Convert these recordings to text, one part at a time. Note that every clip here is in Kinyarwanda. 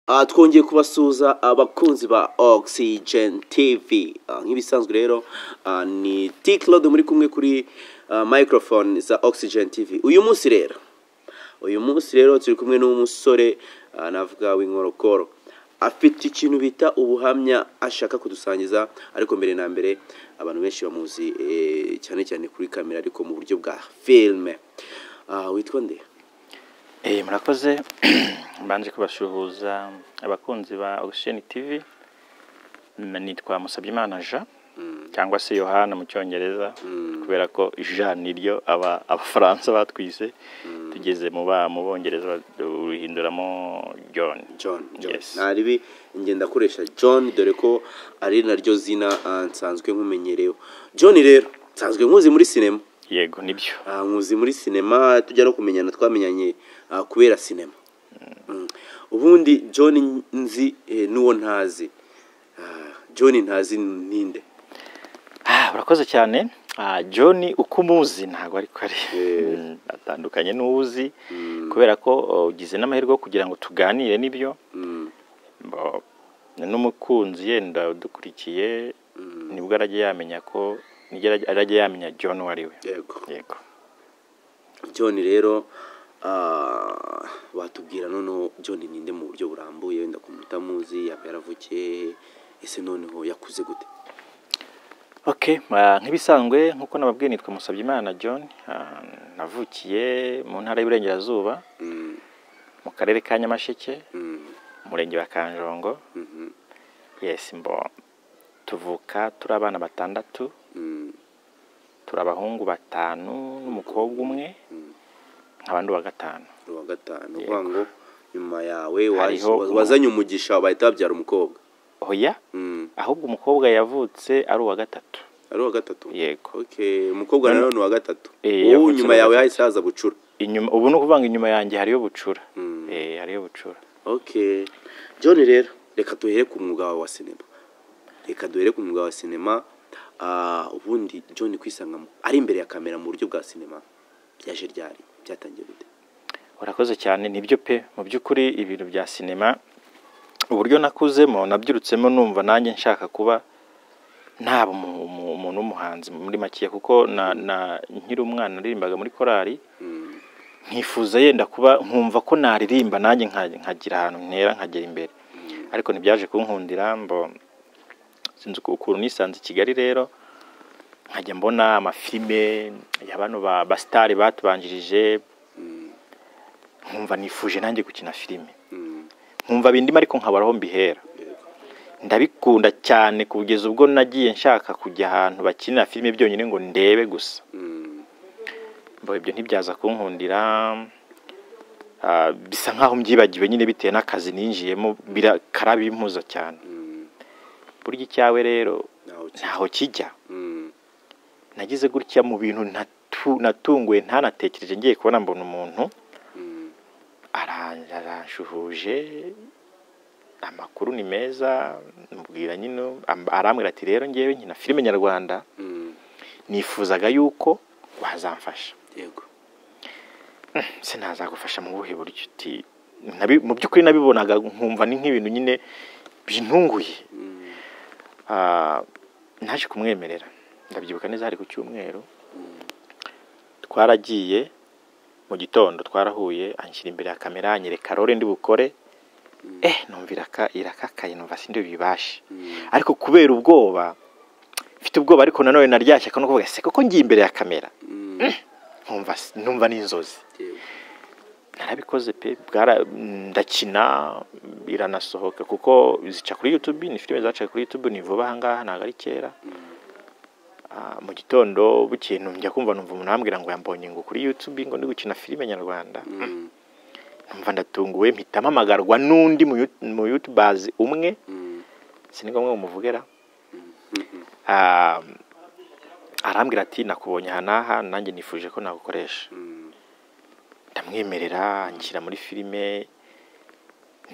Ah, twongeye kubasuhuza abakunzi ba Oxygen TV Ah, nk'ibisanzwe rero ah, ni T-Claude muri kumwe kuri ah, microphone za Oxygen TV uyu munsi rero uyu munsi rero turi kumwe n'umusore ah, navuga w'inkorokoro afite ikintu bita ubuhamya ashaka kudusangiza ariko mbere na mbere abantu benshi bamuzi eh, cyane cyane kuri kamera ariko mu buryo bwa filme Ah, witwa nde Eh, murakoze mbanje kubashuhuza abakunzi ba Ocean TV Mm, nitwa Musabyimana Jean cyangwa se Yohana mu cyongereza kubera ko Jean niryo aba abafaransa batwise tugeze mu ba mu bongereza ba- ruhinduramo John John, John. Yes. nta ribi njye ndakoresha John dore ko ari naryo zina ah, nsanzwe nkumenyerewe John rero nsanzwe nkuzi muri sinema yego nibyo Ah, nkuzi muri sinema tujya no kumenyana twamenyanye ah, kubera sinema Mm. ubundi John nzi eh, n'uwo ntazi Ah, John ntazi ninde Ah, urakoze cyane Ah, John uko umuzi ntabwo ariko ari Eh. Mm, atandukanye n'uwuzi kubera ko oh, ugize n'amahirwe yo kugira ngo tuganire n'ibyo Mm, Bo- n'umukunzi yenda udukurikiye nibwo arajya yamenya ko nibwo arajya- arajya yamenya john uwo ari we yego yego John rero ah, watubwira noneho John ninde mu buryo burambuye wenda kumutamuzi yaba yaravukiye ese noneho yakuze gute okay ah, nk'ibisanzwe nk'uko nababwiye nitwa Musabyimana john Ah, navukiye mu ntara y'uburengerazuba Mm, mu karere ka nyamasheke mm, umurenge wa kanjongo mhm, yes mbo tuvuka turi abana batandatu mm, turi abahungu batanu n'umukobwa umwe mm. nkaba ndi uwa gatanu uwa gatanu Yego. uvuga ngo nyuma yawe waje- Hariho wa- umu- wazanye umugisha bahita babyara umukobwa oya Mm, ahubwo umukobwa yavutse ari uwa gatatu ari uwa gatatu yego okay umukobwa Mm. rero ni uwa gatatu Eh, wowe yavutse nyuma uwa yawe gatatu. hahise haza bucura inyuma ubu ni ukuvuga ngo inyuma yanjye hariyo bucura Mm. eh hariyo bucura okay john rero reka duhere ku mwuga wawe wa sinema reka duhere ku mwuga wa sinema Ah, ubundi john kwisangamo ari imbere ya kamera mu buryo bwa sinema byaje ryari byatangiye gute urakoze cyane nibyo pe mu by'ukuri ibintu bya sinema uburyo nakuzemo nabyirutsemo numva nanjye nshaka kuba naba umu- umu- umuntu w'umuhanzi muri make kuko na, na nkiri umwana naririmbaga muri korali Mm, nkifuza yenda kuba nkumva ko naririmba nanjye nka- nkagira ahantu ntera nkagera imbere ariko ntibyaje kunkundira mbo sinzi uku- ukuntu nisanze i kigali rero nkajya mbona amafilime ya bano ba- basitari batubanjirije mm, nkumva nifuje nanjye gukina filime mm, nkumva bindimo ariko nkabura aho mbihera yego. ndabikunda cyane kugeza ubwo nagiye nshaka kujya ahantu bakinira filime byonyine ngo ndebe gusa Mm, mbo ibyo ntibyaza kunkundira Ah, bisa nk'aho mbyibagiwe nyine bitewe n'akazi ninjiyemo bira- karabimpuza cyane mm, burya icyawe rero nawe uki- ntaho kijya Mm, nagize gutya mu bintu natu- natunguwe ntanatekereje ngiye kubona mbona umuntu mm, ara- aranshuhuje amakuru ni meza mubwira nyine am- arambwira ati rero ngewe nkina filime nyarwanda mm, nifuzaga yuko wazamfasha yego sinazagufasha mu buhe buryo uti nabi- mu by'ukuri nabibonaga nkumva ni nk'ibintu nyine bintunguye Mm, Ah, naje kumwemerera ndabyibuka neza hari ku cyumweru twaragiye mu gitondo twarahuye anshyira imbere ya kamera anyereka rore ndi bukore eh numva iraka irakakaye numva sindi bibashe mm, ariko kubera ubwoba mfite ubwoba ariko nanone naryashye akantu kuvuga se koko ngiye imbere ya kamera mm, nkumva numva n'inzozi yego. narabikoze pe bwara ndakina biranasohoka kuko zica kuri YouTube ni filime zacaga kuri YouTube ni vuba aha ngaha ntabwo ari kera Mm, Ah, mu gitondo bukeye njya kumva numva umuntu arambwira ngo yambonye ngo kuri YouTube ngo ndi gukina filime nyarwanda mm, numva ndatunguwe mpita mpamagarwa n'undi mu yu- mu yutubazi umwe mm, si ngombwa ngo muvugera mm, Ah, arambwira ati nakubonye aha n'aha nanjye nifuje ko nagukoresha mm, ndamwemerera anshyira muri filime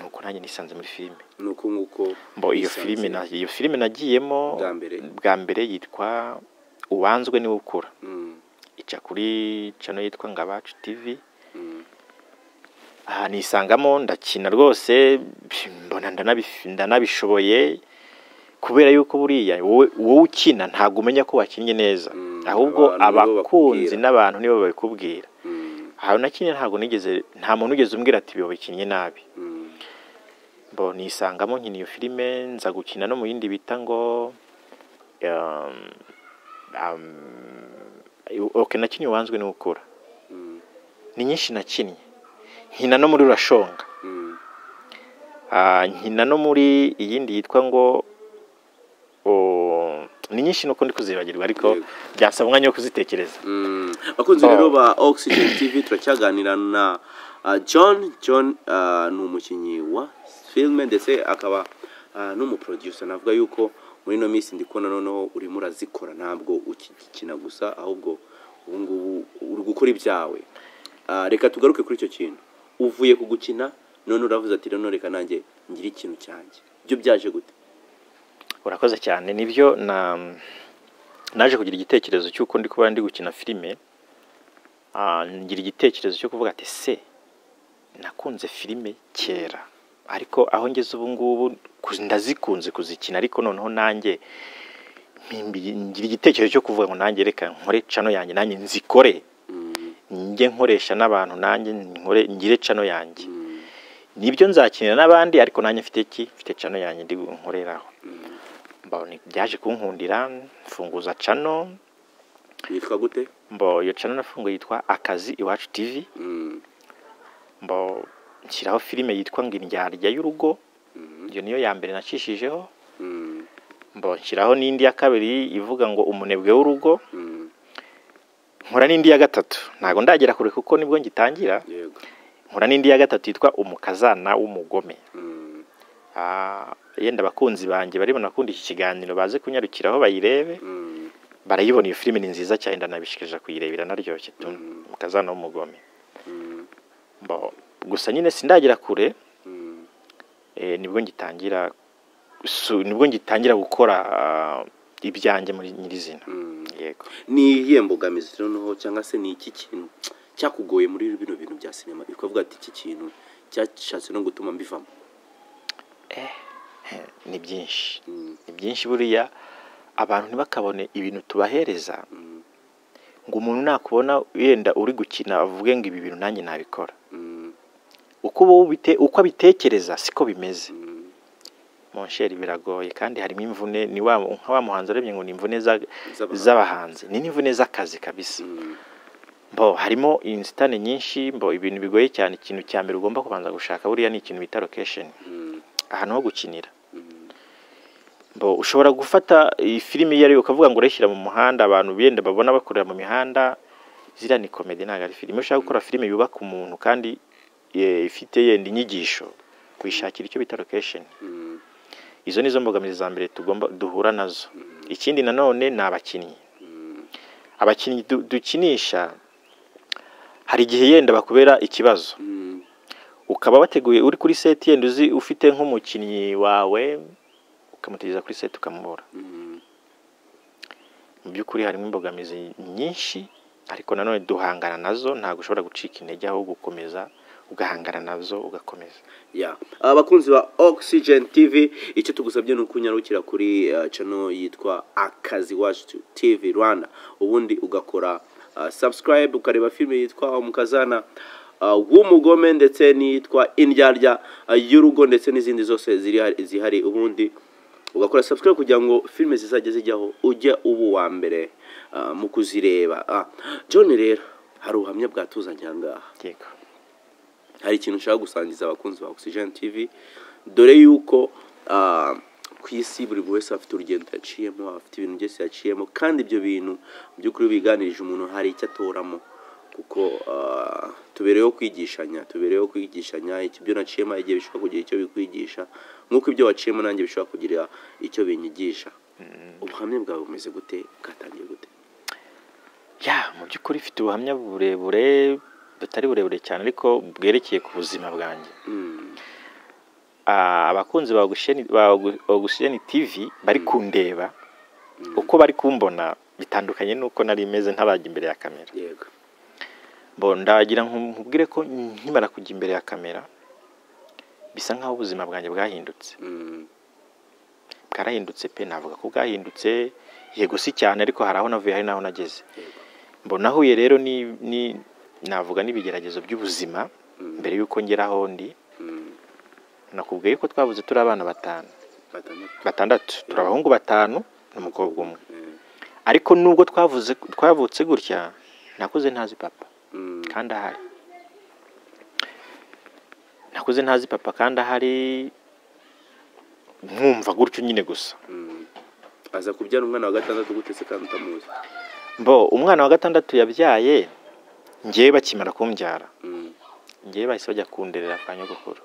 nuko nanjye nisanze muri filime nuko nguko mbo iyo wisanze. filime na- iyo filime nagiyemo Bwa mbere. bwa mbere yitwa uwanzwe niwe ukura Mm, ica kuri channel yitwa ngabacu tv mm, aha nisangamo ndakina rwose nkabona ndanabifi- ndanabishoboye kubera yuko buriya wowe wowe ukina ntabwo umenya ko wakinnye neza Mm, ahubwo abantu nibo abakunzi bakubwira. n'abantu nibo babikubwira Mm, ahantu nakinnye ntabwo nigeze nta muntu ugeze umbwira ati biba bikinnye nabi mm, bo nisangamo nkina iyo filime nza gukina no mu yindi bita ngo um, um, okay nakinnye uwanzwe n'ukura mm, ni nyinshi nakinnye nkina no muri urashonga mm, Ah, nkina no muri iyindi yitwa ngo o- ni nyinshi nuko ndi kuzibagirwa ariko Yego. byansaba umwanya wo kuzitekereza mm. bakunzi Bo. rero ba oxygen tv turacyaganira na ah, john john ah, ni umukinnyi wa filime ndetse akaba ah, n'umuproducer navuga yuko muri ino minsi ndi kubona noneho urimo urazikora ntabwo ukikina gusa ahubwo ubu ngubu uri gukora ibyawe Ah, reka tugaruke kuri icyo kintu uvuye ku gukina none uravuze ati rero reka nanjye ngire ikintu cyanjye byo byaje gute urakoze cyane nibyo na naje kugira igitekerezo cy'uko ndi kuba ndi gukina filime Ah, ngira igitekerezo cyo kuvuga ati se nakunze filime kera ariko aho ngeze ubu ngubu ku- ndazikunze kuzikina ariko noneho nanjye mpimbi- ngira igitekerezo cyo kuvuga ngo nanjye reka nkore cano yanjye nanjye nzikore Mm, njye nkoresha n'abantu nanjye nkore ngire cano yanjye mm, nibyo nzakinira n'abandi ariko nanjye mfite ki mfite cano yanjye ndi nkoreraho mm. mbona byaje kunkundira mfunguza cano yitwa gute mbo iyo cano nafunguye yitwa akazi iwacu tv Mm, mbo nshyiraho filime yitwa ngo indyarya y'urugo mm, iyo niyo ya mbere nacishijeho mm, mbo nshyiraho n'indi ya kabiri ivuga ngo umunebwe w'urugo mm. nkora n'indi ya gatatu ntabwo ndagera kure kuko nibwo ngitangira yego nkora n'indi ya gatatu yitwa umukazana w'umugome Mm, Ah, yenda abakunzi banjye bari bunakunda iki kiganiro baze kunyarukiraho bayirebe mm, barayibona iyo filime ni nziza cyane ndanabishikirije kuyirebera naryoshye tu Mhm. umukazana w'umugome mm, Bo, gusa nyine sindagera kure mm, eh, nibwo ngitangira su- nibwo ngitangira gukora ah, ibyanjye muri nyirizina mm. yego ni iyihe mbogamizi noneho cyangwa se ni iki kintu cyakugoye muri bino bintu bya sinema bikavuga ati iki kintu cyashatse no gutuma mbivamo ni byinshi Mm, ni byinshi buriya abantu ntibakabone ibintu tubahereza mm, ngo umuntu nakubona yenda uri gukina avuge ngo ibi bintu nanjye nabikora mm, uko uba ubite- uko abitekereza siko bimeze mm, monsheri biragoye kandi harimo imvune ni wa nka wa muhanzi urebye ngo ni imvune za- Z'abahanzi. z'abahanzi ni n'imvune z'akazi kabisa mm, mbo harimo inzitane nyinshi mbo ibintu bigoye cyane ikintu cya mbere ugomba kubanza gushaka buriya ni ikintu bita location mm, ahantu ho gukinira mm, mbo ushobora gufata iyi filimi iyo ariyo ukavuga ngo urayishyira mu muhanda abantu benda babona bakorera mu mihanda ziriya ni komedi ntabwo ari filime ushaka gukora filime yubaka umuntu kandi eh, ifite yenda inyigisho uyishakira icyo bita location mm, izo ni zo mbogamizi za mbere tugomba duhura nazo ikindi nanone ni abakinnyi mm, abakinnyi du- dukinisha hari igihe yenda bakubera ikibazo mm, ukaba wateguye uri kuri seti yenda uzi ufite nk'umukinnyi wawe ukamutegereza kuri seti ukamubura mm, mu by'ukuri harimo imbogamizi nyinshi ariko nanone duhangana nazo ntabwo ushobora gucika intege aho gukomeza ugahangana nazo ugakomeza ya abakunzi ba oxygen tv icyo tugusabye ni ukunyarukira kuri uh, channel yitwa akazi wacu tv rwanda ubundi ugakora uh, subscribe ukareba filime yitwa umukazana uh, w'umugome ndetse n'iyitwa indyarya uh, y'urugo ndetse n'izindi zose ziri zihari ubundi ugakora subscribe kugira ngo filime zizajya zijyaho ujye uba uwa mbere uh, mu kuzireba Ah, john rero hari ubuhamya bwatuzanye aha ngaha yego hari ikintu ushaka gusangiza abakunzi ba oxygen tv dore yuko ah, ku isi buri wese afite urugendo yaciyemo afite ibintu byose yaciyemo kandi ibyo bintu mu by'ukuri biganirije umuntu hari icyo atoramo kuko ah, tubereyeho kwigishanya tubereyeho kwigishanya iki- ibyo naciyemo hari igihe bishobora kugira icyo bikwigisha nk'uko ibyo waciyemo nanjye bishobora kugira icyo binyigisha ubuhamya bwawe bumeze gute bwatangiye gute ya mu by'ukuri ifite ubuhamya burebure butari burebure cyane ariko bwerekeye ku buzima bwanjye Mm, Ah, abakunzi ba Ogusheni- ba Ogu- ogusheni tv bari kundeba mm, uko bari kumbona bitandukanye n'uko nari imeze ntabajya imbere ya kamera yego bo ndagira nku- nkubwire ko nkimara kujya imbere ya kamera bisa nk'aho ubuzima bwanjye bwahindutse Mm. bwarahindutse pe navuga ko bwahindutse yego si cyane ariko hari aho navuye hari n'aho nageze mbona ahuye rero ni ni navuga n'ibigeragezo by'ubuzima mbere y'uko ngera aho ndi Mm. nakubwiye ko twabuze turi abana batanu Batandatu. batandatu turi abahungu batanu n'umukobwa umwe Mm. ariko nubwo twavuze twavutse gutya nakuze ntazi papa Mm. kandi ahari nakuze ntazi papa kandi ahari mwumva gutyo nyine gusa Mm. aza kubyara umwana wa gatandatu gutese kandi utamuzi mbo umwana wa gatandatu yabyaye ngewe bakimara kumbyara Mm. ngewe bahise bajya kunderera kwa nyogokuru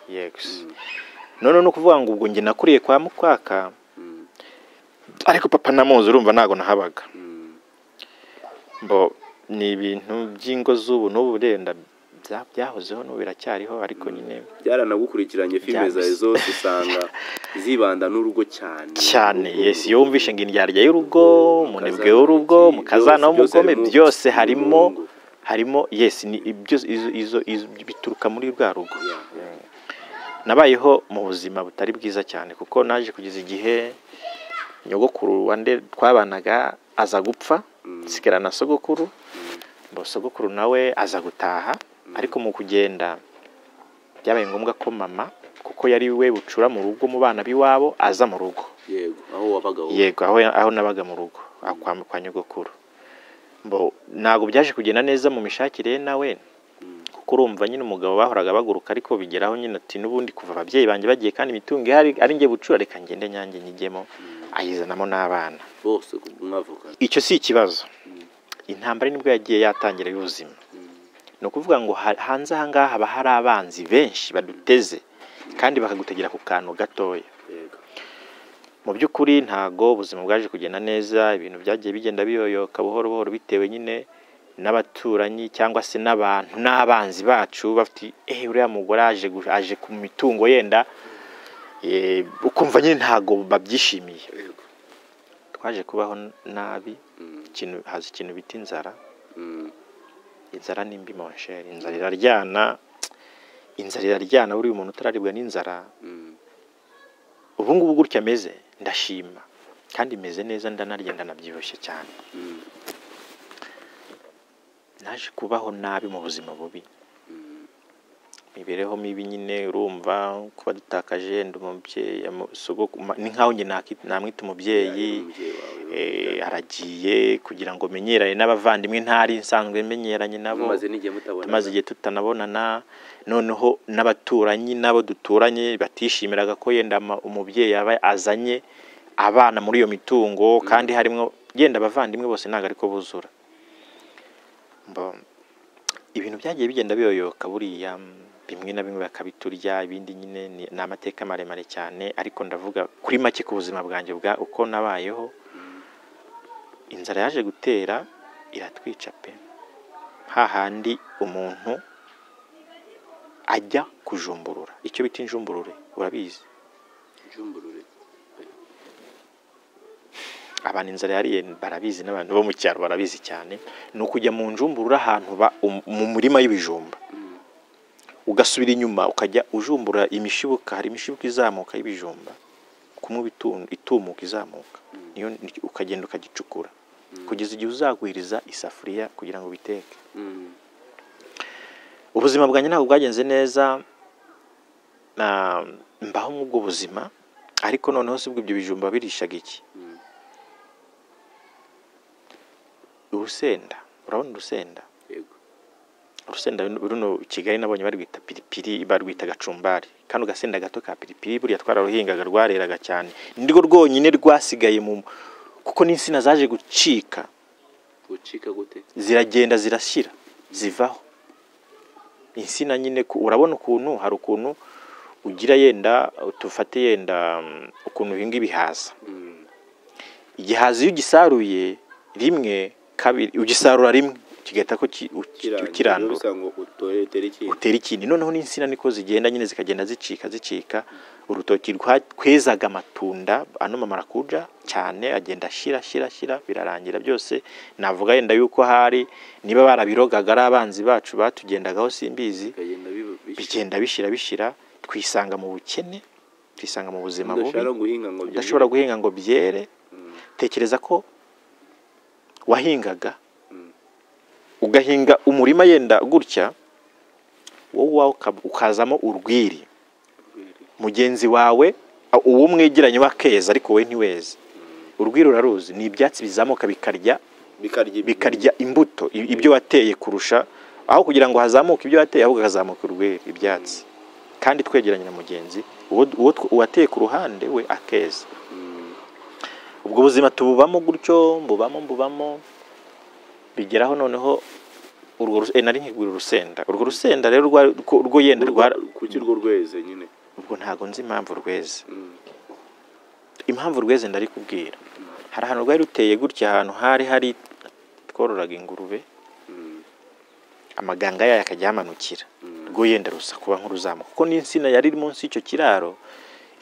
yego none ni ukuvuga ngo ubwo njye nakuriye kwa mukwaka Mm. ariko papa namuzi urumva ntabwo nahabaga Mm. mbo ni ibintu by'ingo z'ubu n'ubu wenda bya- byahozeho n'ubu biracyariho ariko nyine byaranagukurikiranye filime zawe Byabise. zose usanga zibanda n'urugo cyane cyane Urugo, yesi iyo urugo, wumvishe ngo indyarya y'urugo umunebwe w'urugo iki, mu kazana byose- byose w'umugome harimo- byose harimo urugo. harimo yesi ni byose izo- izo- izo bituruka muri rwa rugo Yeah, yeah. nabayeho mu buzima butari bwiza cyane kuko naje kugeza igihe nyogokuru wa nde twabanaga aza gupfa Mm. nsigara na sogokuru ngo sogokuru nawe aza gutaha ariko mu kugenda byabaye ngombwa ko mama kuko yari we bucura mu rugo mu bana b'iwabo aza mu rugo yego aho wabaga wowe yego aho, aho nabaga mu rugo aho kwa, kwa nyogokuru mbo ntabwo byaje kugenda neza mu mishakire ye nawe kuko urumva nyine umugabo bahoraga baguruka ariko bigeraho nyine ati n'ubundi kuva ababyeyi banjye bagiye kandi imitungo ihari ari njye bucura reka ngende nyange nyijyemo ayizanamo n'abana bose ku- mwavukana icyo si ikibazo intambara nibwo yagiye yatangira y'ubuzima ni ukuvuga ngo ha- hanze aha ngaha haba hari abanzi benshi baduteze kandi bakagutegera ku kantu gatoya yego mu by'ukuri ntago ubuzima bwaje kugenda neza ibintu byagiye bigenda biyoyoka buhoro buhoro bitewe nyine n'abaturanyi cyangwa se n'abantu n'abanzi bacu bafite eh uriya mugore aje gu- aje ku mitungo yenda eh, ukumva nyine ntago babyishimiye yego twaje kubaho nabi Mm. ikintu haza ikintu bita inzara Mm. inzara ni mbi monsheri inzara iraryana inzara iraryana buriya umuntu utararibwa n'inzara Mm. ubu ngubu gutya ameze ndashima kandi meze neza ndanarya ndanabyibushye cyane Mm. naje kubaho nabi mu buzima bubi imibereho mibi nyine urumva kuba dutakaje ndi umubyeyi amu- sogokuru- ma- ni nkaho njye naki- namwita umubyeyi Umubyeyi wawe eh, aragiye kugira ngo menyerane n'abavandimwe ntari nsanzwe menyeranye nabo mumaze n'igihe mutabona tumaze igihe tutanabonana noneho n'abaturanyi n'abo duturanye batishimiraga ko yenda ama- umubyeyi yaba azanye abana muri iyo mitungo kandi harimo yenda abavandimwe bose ntabwo ariko buzura Mbo- ibintu byagiye bigenda biyoyoka buriya mm, bimwe na bimwe bakabiturya ibindi nyine ni- ni amateka maremare cyane ariko ndavuga kuri make ku buzima bwanjye bwa uko nabayeho inzara yaje gutera iratwica pe hahandi umuntu ajya kujumburura icyo bita injumburure urabizi Jumburure. abantu inzara yariye barabizi n'abantu bo mu cyaro barabizi cyane ni ukujya mu njumburura ahantu ba- um- mu murima y'ibijumba ugasubira inyuma ukajya ujumbura imishibuka hari imishibuka izamuka y'ibijumba kumwe ibitu- itumuka izamuka niyo ni- ukagenda ukagicukura kugeza igihe uzagwiriza isafuriya kugira ngo ubiteke Mm. ubuzima bwanjye ntabwo bwagenze neza na- mbaho muri ubwo buzima ariko noneho si bwo ibyo bijumba birishaga iki Mm. urusenda urabona urusenda yego urusenda runo kigali nabonye barwita piripiri barwita gacumbari kano gasenda gato ka piripiri buriya twararuhingaga rwareraga cyane nirwo rwonyine rwasigaye mu kuko n'insina zaje gucika gucika gute ziragenda zirashyira zivaho insina nyine ku- urabona ukuntu hari ukuntu ugira yenda tufate yenda mm, ukuntu uhinga ibihaza Mm. igihaza iyo ugisaruye rimwe kabiri ugisarura rimwe kigahita ko ki- u- Kirangiye, ukirandura bisa ngo utore utere ikintu utera ikindi noneho n'insina niko zigenda nyine zikagenda zicika zicika urutoki rwa- kwezaga amatunda ano mamarakuja cyane agenda ashyira ashyira ashyira birarangira byose navuga yenda yuko hari niba barabirogaga ari abanzi bacu batugendagaho simbizi bikagenda biba bishya. bigenda bishyira bishyira twisanga mu bukene twisanga mu buzima bubi udashobora guhinga ngo byere. udashobora guhinga ngo byere tekereza ko wahingaga ugahinga umurima yenda gutya wowe uwawe uka- ukazamo urwiri mugenzi wawe a- uwo mwegeranye bakeza ariko wowe ntiweze urwiri uraruzi ni ibyatsi bizamuka bikarya bikarya bikarya imbuto i- ibyo wateye kurusha aho kugira ngo hazamuke ibyo wateye ahubwo hazamuka urwiri ibyatsi kandi twegeranye na mugenzi uwo uwo tw- uwateye ku ruhande we akeza ubwo buzima tububamo gutyo mbubamo mbubamo bigeraho noneho urwo rus- eh, nari nkigwira urusenda urwo rusenda rero rwa- rwo rwo yenda rwa kuki urwo rweze nyine ubwo ntago nzi impamvu rweze Mm. impamvu rweze ndarikubwira hari ahantu rwari ruteye gutya ahantu hari hari twororaga ingurube Mm. amaganga yayo akajya yamanukira Mm. rwo yenda rusa kuba nk'uruzamuka kuko n'insina yari iri munsi y'icyo kiraro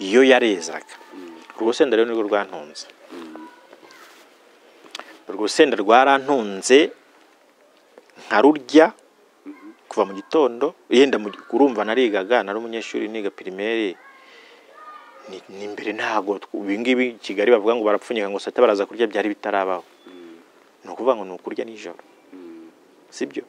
iyo yarezaga urwo rusenda rero nirwo rwantunze urwo rusenda rwarantunze nkarurya kuva mu gitondo yenda mu- urumva narigaga nari umunyeshuri niga pirimeri ni ni imbere ntago tw- ibi ngibi i kigali bavuga ngo barapfunyika ngo sata baraza kurya byari bitarabaho ni ukuvuga ngo ni ukurya nijoro sibyo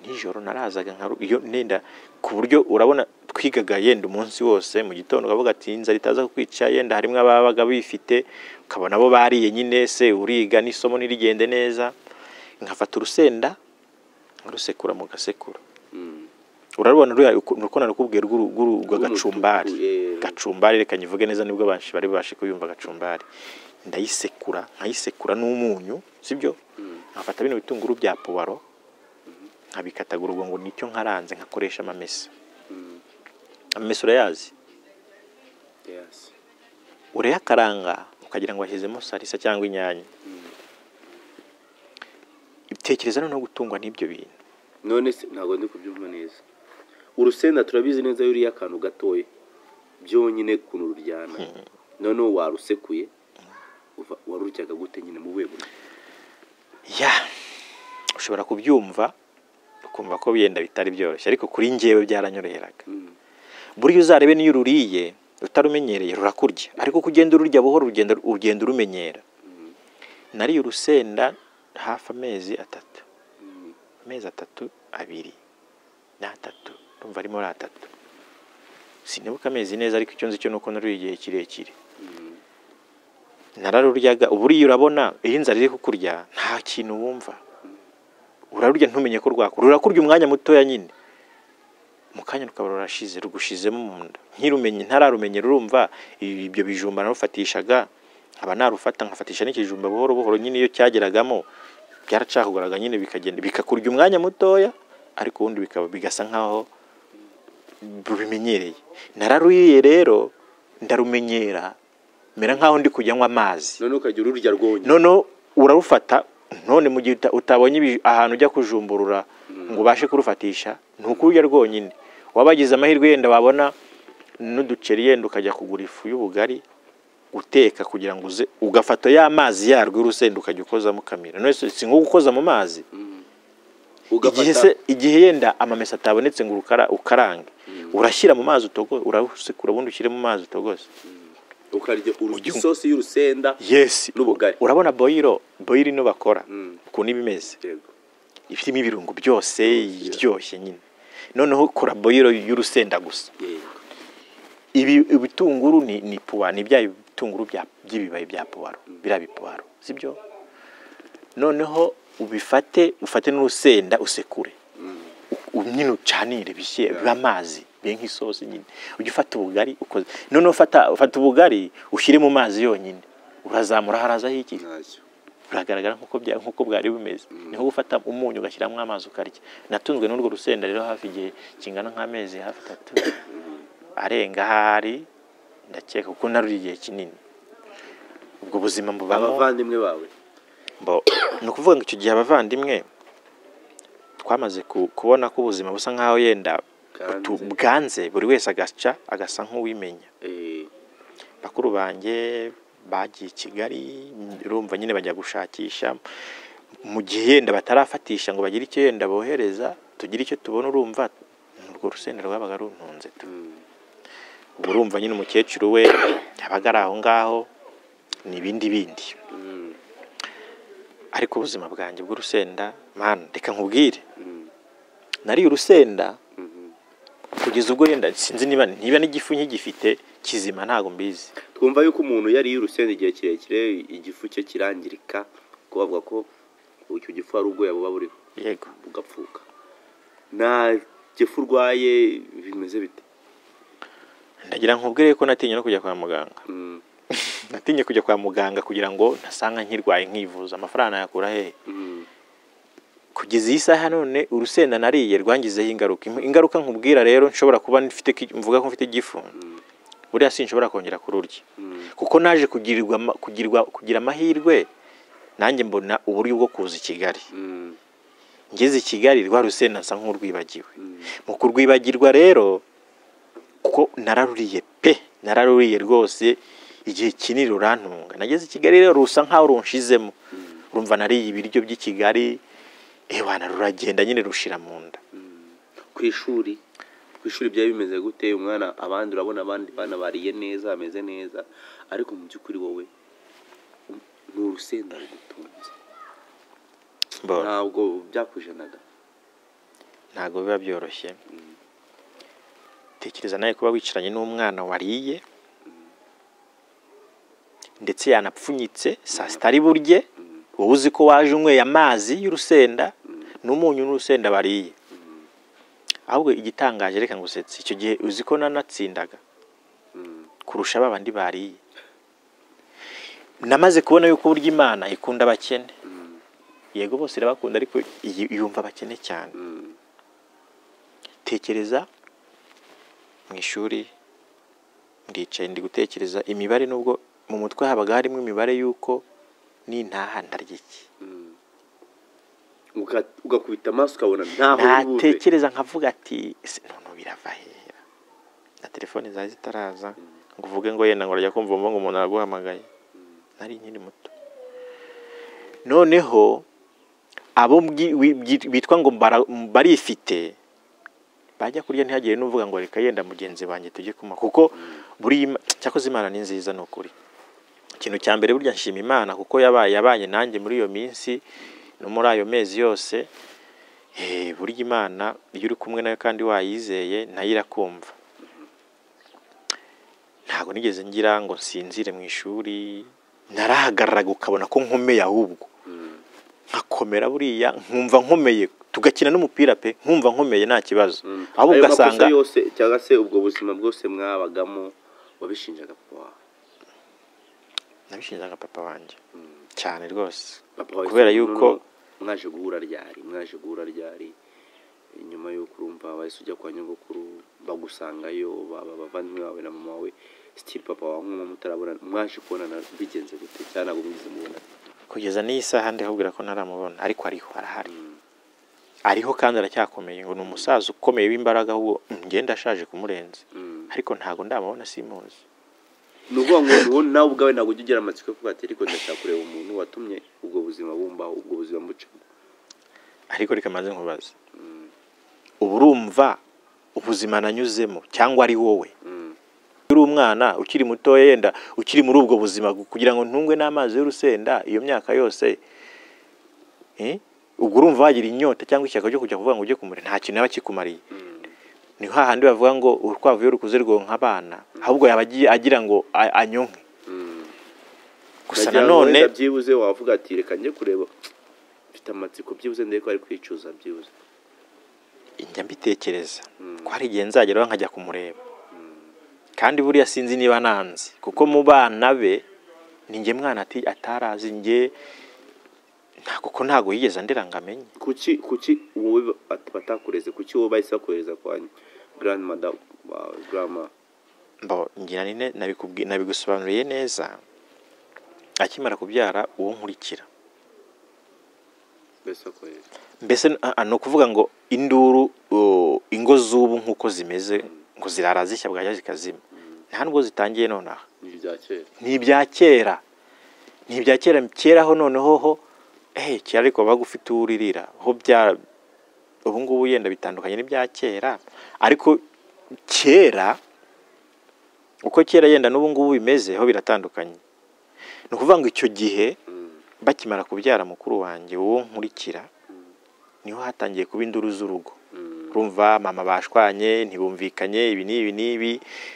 nijoro narazaga nka iyo nenda ku buryo urabona twigaga yenda umunsi wose mu gitondo ukavuga ati inzara itaza kukwica yenda harimo ababaga bifite ukabona bo bariye nyine se uriga n'isomo ntirigende neza nkafata urusenda nkarusekura mu gasekuru Mm. urarubona ruriya ukuntu- ukuntu nakubwiye rw'uru- rw'uru- rwa gacumbari Rw'umutuku, eh. gacumbari reka nyivuge neza nibwo banshi bari babashe kuyumva gacumbari ndayisekura nkayisekura n'umunyu sibyo nkafata bino bitunguru bya puwaro nkabikatagura ubwo ngo nicyo nkaranze nkakoresha amamesa Mm. amamesa urayazi Yes. urayakaranga ukagira ngo washyizemo salisa cyangwa inyanya tekereza noneho gutungwa n'ibyo bintu none se ntabwo ndi kubyumva neza urusenda turabizi neza iyo uriye akantu gatoya byonyine ukuntu ruryana noneho warusekuye uva- waruryaga gute nyine mu buhe buryo ya ushobora kubyumva ukumva ko yenda bitari byoroshye ariko kuri njyewe byaranyoroheraga Mm. buriya uzarebe n'iyo ururiye utarumenyereye rurakurya ariko uko ugenda ururya buhoro ugenda ugenda urumenyera nariye urusenda hafi amezi atatu Mm. amezi atatu abiri n'atatu urumva arimo ari atatu sinibuka amezi neza ariko icyo nzi cyo ni uko naruriye igihe kirekire Mm. nararuryaga uburiya urabona iyo inzara iri kukurya nta kintu wumva urarurya ntumenye ko rwakura rurakurya umwanya mutoya nyine mu kanya rukaba rurashize rugushizemo mu nda ntirumenye ntararumenye rurumva i- ibyo bijumba narufatishaga nkaba narufata nkafatisha n'ikijumba buhoro buhoro nyine iyo cyageragamo byaracakugaraga nyine bikagenda bikakurya umwanya mutoya ariko ubundi bikaba bigasa nkaho rubimenyereye nararuriye rero ndarumenyera mera nkaho ndi kujya nywa amazi none ukajya ururya rwonyine noneho urarufata none mu gihe uta- utabonye ibi- ahantu ujya kujumburura ngo ubashe kurufatisha ni ukurya rwonyine wabagize amahirwe yenda wabona n'uduceri yenda ukajya kugura ifu y'ubugari uteka kugira ngo uze ugafata ya mazi yarwo urusenda ukajya ukozamo ukamira none se si nko gukoza mu mazi igihe se ugafata igihe yenda amamesa atabonetse ngo urukara- ukarange urashyira mu mazi utogo urasekura ubundi ushyire mu mazi utogose ukarya ururya Ujya- isosi y'urusenda yes N'ubugari. urabona boyiro boyiro ino bakora Mm. ukuntu iba imeze Yego. ifitemo ibirungo byose iryoshye nyine noneho kora boyiro y'urusenda gusa Yego. ibi ibitunguru ni ni puwa ni bya bitunguru bya- by'ibibabi bya puwaro biriya bipuwaro sibyo noneho ubifate ufate n'urusenda usekure U- nyine ucanire bishye bibe amazi bibe nk'isosi nyine ujye ufata ubugari ukoze noneho ufata ufata ubugari ushyire mu mazi yonyine urazamura harazaho iki ntacyo buragaragara nk'uko bya- nk'uko bwari bumeze niho gufata umunyu ugashyiramo amazi ukarya natunzwe n'urwo rusenda rero hafi igihe kingana nk'amezi hafi atatu arenga ahari ndakeka kuko naruri igihe kinini ubwo buzima mbubamo abavandimwe bawe mbo ni ukuvuga ngo icyo gihe abavandimwe twamaze ku- kubona ko ubuzima busa nk'aho yenda butu- Bwanze. bwanze buri wese agaca agasa nk'uwimenya Eh, bakuru banjye bagiye i kigali urumva nyine bajya gushakisha mu gihe yenda batarafatisha ngo bagire icyo yenda bohereza tugire icyo tubona urumva urwo rusenda rwabaga runtunze tu mm. uba urumva nyine umukecuru we yabaga ari aho ngaho ni ibindi bindi ariko ubuzima bwanjye bw'urusenda mani reka nkubwire nariye urusenda kugeza ubwo yenda sinzi niba niba n'igifu nkigifite kizima ntabwo mbizi twumva yuko umuntu yariye urusenda igihe kirekire igifu cye kirangirika kuko bavuga ko icyo gifu hari ubwoya buba buriho yego bugapfuka nta gifu urwaye bimeze bite ndagira nkubwire ko natinye no kujya kwa muganga Mm, natinye kujya kwa muganga kugira ngo ntasanga nkirwaye nkivuza amafaranga nayakura hehe mm, kugeza iyi saha none urusenda nariye rwangizeho ingaruka Im- ingaruka nkubwira rero nshobora kuba mfite ki- mvuga ko mfite igifu buriya sinshobora kongera kururya mm, kuko naje kugirirwa ama- kugirwa kugira amahirwe nanjye mbona uburyo bwo kuza i Kigali mm, ngeze i Kigali rwa rusenda nsa nk'urwibagiwe mm. mu kurwibagirwa rero kuko nararuriye pe nararuriye rwose igihe kinini rurantunga nageze i Kigali rero rusa nkaho runshizemo urumva nariye ibiryo by'i Kigali ewana ruragenda nyine rushira mu nda ku ishuri ku ishuri byari bimeze gute umwana abandi urabona abandi bana bariye neza bameze neza ariko mu by'ukuri wowe um- ni urusenda rugutunze mbona ntabwo byakujenaga ntabwo biba byoroshye tekereza nawe kuba wicaranye n'umwana wariye ndetse yanapfunyitse saa sita ari burye wowe uzi ko waje unyweye amazi y'urusenda n'umunyu n'urusenda bariye ahubwo igitangaje reka ngusetse icyo gihe uzi ko nanatsindaga Mm. kurusha ba bandi bariye namaze kubona yuko burya imana ikunda abakene Mm. yego bose irabakunda ariko iyi- yumva abakene cyane Mm. tekereza mu ishuri ndicaye ndi gutekereza imibare nubwo mu mutwe habaga harimo imibare y'uko nintaha ndarya iki Mm. Uga- ugakubita amaso ukabona ntaho uri buve. natekereza nkavuga ati ese none birava hera na telefone zari zitaraza ngo uvuge ngo yenda ngo urajya kumva wumva ngo umuntu araguhamagaye nari nkiri muto noneho abo mbwi- wi- byi- bitwa ngo bara- barifite bajya kurya ntihagire n'uvuga ngo reka yenda mugenzi wanjye tujye kuma kuko buri cyakoze imana ni nziza ni ukuri ikintu cya mbere burya nshima imana kuko yabaye yabanye nanjye muri iyo minsi no muri ayo mezi yose Eh, burya imana iyo uri kumwe nayo kandi wayizeye nayo irakumva ntabwo nigeze ngira ngo nsinzire mu ishuri narahagararaga ukabona ko nkomeye ahubwo Mm. nkakomera buriya nkumva nkomeye tugakina n'umupira pe nkumva nkomeye nta kibazo Mm. ahubwo Ayo makosa ugasanga yose cyangwa se ubwo buzima bwose mwabagamo wabishinjaga papa wawe nabishinjaga papa wanjye cyane rwose Papa wawe kubera se, yuko noneho mwaje guhura ryari mwaje guhura ryari nyuma y'uko urumva wahise ujya kwa nyogokuru bagusangayo baba abavandimwe bawe na mama wawe sitiri papa wawe nk'umuntu mutarabona mwaje kubonana bigenze gute cyangwa ntabwo mwigeze mubona kugeza n'iyi saha ndihubwira ko ntaramubona ariko ariho arahari ariho kandi aracyakomeye ngo ni umusaza ukomeye w'imbaraga ahubwo ngenda ashaje kumurenza ariko ntabwo ndamubona simuzi ni ukuvuga ngo ubu nawe ubwawe ntabwo ujya ugira amatsiko yo kuvuga ati ariko ndashaka kureba umuntu watumye ubwo buzima bumbaho ubwo buzima mbucamo ariko reka maze nkubaze uba urumva ubuzima nanyuzemo cyangwa ari wowe iyo uri umwana ukiri mutoya yenda ukiri muri ubwo buzima kugira ngo ntungwe n'amazi y'urusenda iyo myaka yose eh, ubwo urumva wagira inyota cyangwa ishyaka ryo kujya kuvuga ngo ujye kumurira nta kintu yaba kikumariye ni hahandi bavuga ngo urukwavu iyo rukuze rwonka abana ahubwo yaba agiye agira ngo a- anyonke gusa Nagira ngo nanone wenda byibuze wavuga ati reka njye kureba mfite amatsiko byibuze ndebe ko ari kwicuza byibuze njya mbitekereza Mm. ko hari igihe nzageraho nkajya kumureba kandi buriya sinzi niba nanze kuko mu bana be ni njye mwana ati atarazi njye nta- kuko ntabwo yigeze andera ngo amenye kuki kuki wowe bat- batakureze kuki wowe bahise bakohereza kwa grandmada wawe grandma mbo ngira ni ne- nabikubwi- nabigusobanuriye neza akimara kubyara uwo nkurikira bahise bakohereza mbese n- ah, ah, ni ukuvuga ngo induru oh, ingo z'ubu nk'uko zimeze ngo zirara zishya bwajya zikazima nta nubwo zitangiye nonaha ni ibya kera ni ibya kera ni ibya kera keraho noneho ho eh kera ariko wabaga ufite uwo uririra ho bya ubu ngubu yenda bitandukanye n'ibya kera ariko kera uko kera yenda n'ubu ngubu bimeze ho biratandukanye ni ukuvuga ngo icyo gihe bakimara kubyara mukuru wanjye uwo nkurikira niho hatangiye kuba induru z'urugo urumva mama bashwanye ntibumvikanye ibi n'ibi n'ibi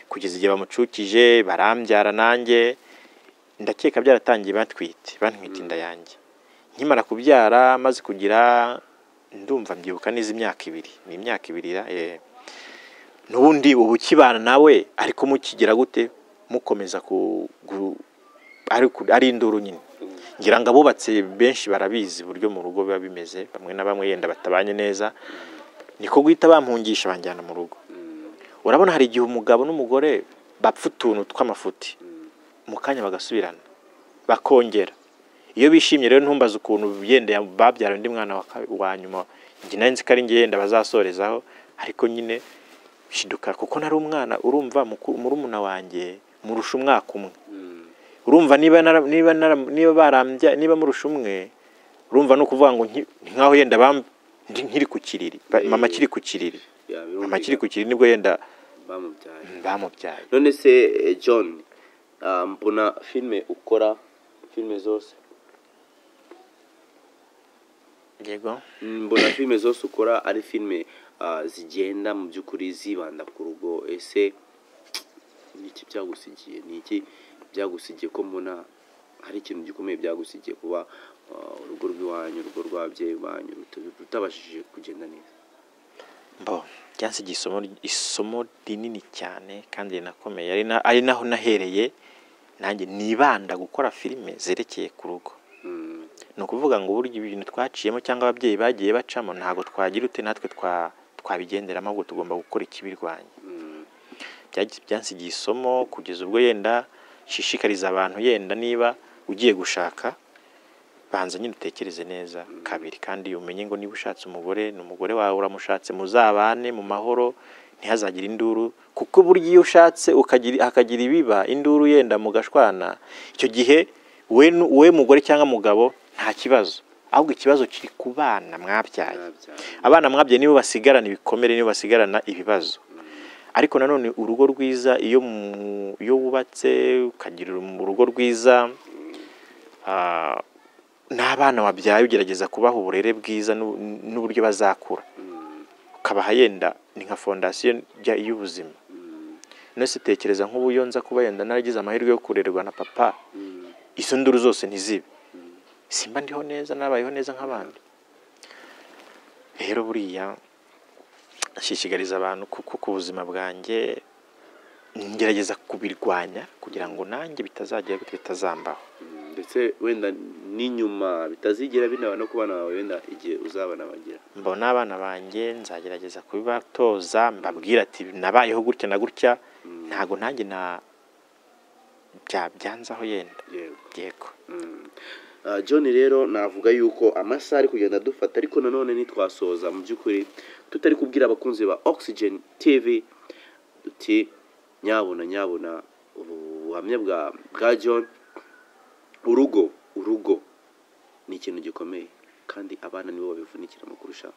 kugeza igihe bamucukije barambyara nanjye ndakeka byaratangiye batwite bantwite inda yanjye nkimara kubyara maze kugira ndumva mbyibuka neza imyaka ibiri ni imyaka ibiri ra, eh. n'ubundi ubu ukibana nawe ariko mukigira gute mukomeza ku- gu- ari- ari induru nyine ngira ngo abubatse benshi barabizi uburyo mu rugo biba bimeze bamwe na bamwe yenda batabanye neza niko guhita bampungisha banjyana mu rugo urabona hari igihe umugabo n'umugore bapfa utuntu tw'amafuti mu kanya bagasubirana bakongera iyo bishimye rero ntumbaze ukuntu yenda ya- babyara undi mwana wa ka- wa nyuma njye nari nzi ko ari njye yenda bazasorezaho ariko nyine shiduka kuko nari umwana urumva muku- murumuna wanjye murusha umwaka umwe urumva niba nara- niba nara- niba barambya niba murusha umwe urumva ni ukuvuga ngo nki- nkaho yenda bam- ndi nkiri ku kiriri Ba- mama akiri ku kiriri Ya, mama birumvikana. akiri ku kiriri nibwo yenda bamubyaye bamubyaye none se eh, john ah, mbona filime ukora filime zose yego mbona filime zose ukora ari filime ah, zigenda mu by'ukuri zibanda ku rugo ese ni iki byagusigiye ni iki byagusigiye ko mbona hari ikintu gikomeye byagusigiye kuba ah, urugo rw'iwanyu urugo rw'ababyeyi banyu ruta- rutabashije kugenda neza mbo byansigiye isomo isomo rinini cyane kandi rinakomeye ari na- ari naho nahereye nanjye nibanda gukora filime zerekeye ku rugo Mm, ni ukuvuga ngo burya ibintu twaciyemo cyangwa ababyeyi bagiye bacamo ntabwo twagira ute natwe twa- twabigenderamo ahubwo tugomba gukora ikibirwanya mm, Byagi- byansigiye isomo kugeza ubwo yenda nshishikariza abantu yenda niba ugiye gushaka banza nyine utekereze neza kabiri kandi umenye ngo niba ushatse umugore ni umugore wawe uramushatse muzabane mu mahoro ntihazagire induru kuko burya iyo ushatse ukagira hakagira ibiba induru yenda mugashwana icyo gihe we nu- we mugore cyangwa mugabo nta kibazo ahubwo ikibazo kiri ku bana mwabyaye byabyaye. abana mwabye nibo basigarana ibikomere nibo basigarana ibibazo ariko nanone urugo rwiza iyo mu- iyo wubatse ukagira urum- urugo rwiza ah, n'abana wabyaye ugerageza kubaha uburere bwiza n'u- n'uburyo bazakura ukabaha yenda ni nka fondasiyo jya y'ubuzima nose tekereza nk'ubu iyo nza kuba yenda naragize amahirwe yo kurerwa na papa izo nduru zose ntizibe simba ndiho neza nabayeho neza nk'abandi rero buriya nshishikariza abantu kuko ku buzima bwanjye ngerageza kubirwanya kugira ngo nanjye bitazagera gutya bitazambaho Mm, ndetse wenda n'inyuma bitazigera binaba no ku bana bawe wenda igihe uzabana bagira mbona abana banjye nzagerageza kubibatoza mbabwira ati nabayeho gutya na gutya ntabwo nanjye na byabyanzaho yenda yego yego Ah, john rero navuga yuko amasaha ari kugenda adufata ariko nanone ntitwasoza mu by'ukuri tutari kubwira abakunzi ba oxygen tv duti nyabona nyabona ubuhamya bwa bwa john urugo urugo ni ikintu gikomeye kandi abana nibo babivunikiramo kurusha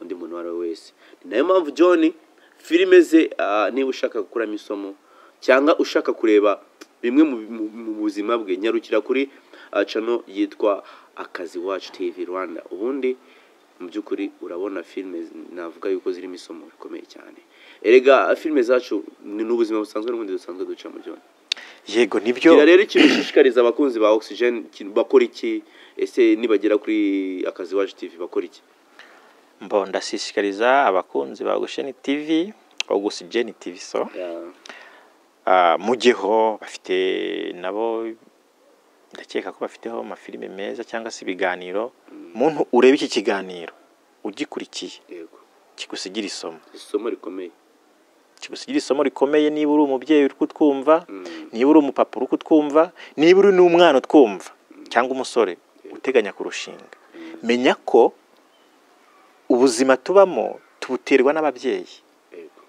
undi muntu uwo ari we wese ni nayo mpamvu john filime ze ah, niba ushaka gukuramo isomo cyangwa ushaka kureba bimwe mu, mu, mu buzima bwe nyarukira kuri ah, channel yitwa akazi wacu tv rwanda ubundi mu by'ukuri urabona filime navuga yuko zirimo isomo rikomeye cyane erega filime zacu ni ni ubuzima busanzwe n'ubundi dusanzwe ducamo john yego nibyo gira rero ikintu ushishikariza abakunzi ba oxygen ikintu bakora iki ese nibagera kuri akazi wacu tv bakora iki mbo ndashishikariza abakunzi ba ogusheni tivi ogusigeni tivi so Ya, Ah, mujyeho bafite nabo ndakeka ko bafiteho amafilime meza cyangwa se ibiganiro muntu ureba iki kiganiro ugikurikiye yego kigusigira isomo isomo rikomeye kigusigira isomo rikomeye niba uri umubyeyi uri kutwumva Mm. niba uri umupapa uri kutwumva niba uri n'umwana utwumva cyangwa umusore uteganya kurushinga menya ko ubuzima tubamo tubuterwa n'ababyeyi yego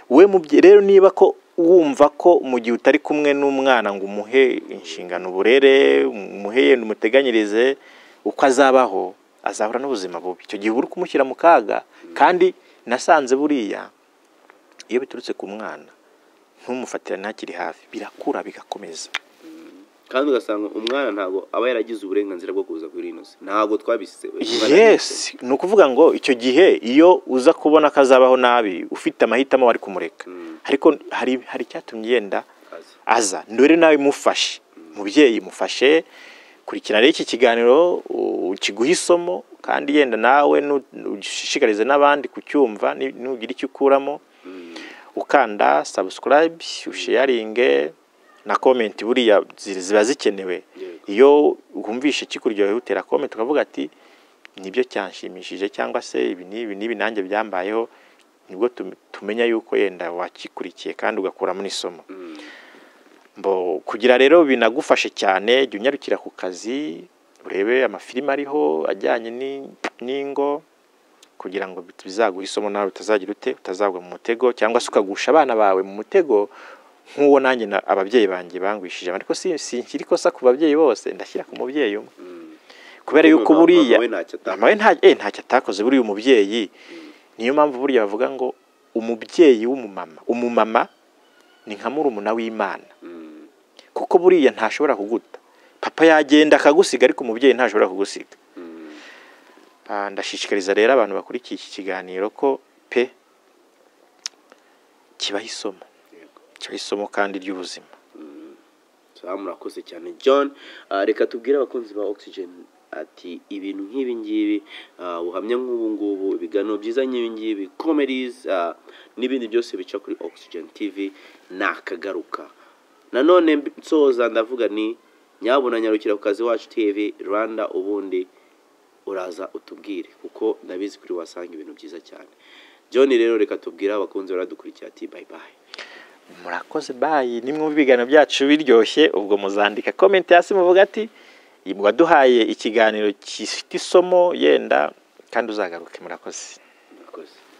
we mubye rero niba ko wumva ko mu gihe utari kumwe n'umwana ngo umuhe inshingano uburere umuhe yenda umuteganyirize uko azabaho azahura n'ubuzima bubi icyo gihe uba uri kumushyira mu kaga kandi nasanze buriya iyo biturutse ku mwana ntumufatirane hakiri hafi birakura bigakomeza kandi ugasanga umwana ntabwo aba yaragize uburenganzira bwo kuza kuri ino si ntabwo twabisize yes ni ukuvuga ngo icyo gihe iyo uza kubona ko azabaho nabi ufite amahitamo wari kumureka ariko hari hari icyatumye yenda aza ndore nawe mufashe mubyeyi mufashe kurikira rero iki kiganiro u- ukiguhe isomo kandi yenda nawe nu- nu- ushishikarize n'abandi kucyumva ni- nugira icyo ukuramo ukanda subscribe usharinge na comment buriya zi- ziba zikenewe iyo wumvishe kikuryoheye utera comment ukavuga ati nibyo cyanshimishije cyangwa se ibi n'ibi n'ibi nanjye byambayeho nibwo tum- tumenya yuko yenda wakikurikiye kandi ugakuramo n'isomo Mbo, kugira rero binagufashe cyane jya unyarukira ku kazi urebe amafilime ariho ajyanye ni- n'ingo kugira ngo bit- bizaguhe isomo nawe utazagira ute utazagwa mu mutego cyangwa se ukagusha abana bawe mu mutego nk'uwo nanjye na- ababyeyi banjye bangwishije ariko si sinshyira ikosa ku babyeyi bose ndashyira ku mubyeyi umwe kubera Kuko yuko mama- buriya mama we ntacyo atakoze. mama we nta- eh, ntacyo atakoze buriya umubyeyi niyo mpamvu buriya bavuga ngo umubyeyi w'umumama umumama ni nka murumuna w'imana kuko buriya ntashobora kuguta papa yagenda akagusiga ariko umubyeyi ntashobora kugusiga Ah, ndashishikariza rero abantu bakurikiye iki kiganiro ko pe kibaho isomo kibaho isomo kandi ry'ubuzima Sawa, murakoze cyane john Ah, reka tubwire abakunzi ba oxygen ati ibintu nk'ibi ngibi ah, ubuhamya nk'ubu ngubu ibiganiro byiza nk'ibi ngibi comedies ah, n'ibindi byose bica kuri oxygen tv nakagaruka nanone mb- nsoza ndavuga ni nyabuna nyarukira ku kazi wacu tv rwanda ubundi uraza utubwire kuko ndabizi kuri wasanga ibintu byiza cyane john rero reka tubwire abakunzi baradukurikira ati bye bye murakoze bayi nimwe mu biganiro byacu biryoshye ubwo muzandika comment hasi muvuga ati "Iyi mwaduhaye ikiganiro gifite isomo yenda kandi uzagaruke murakoze murakoze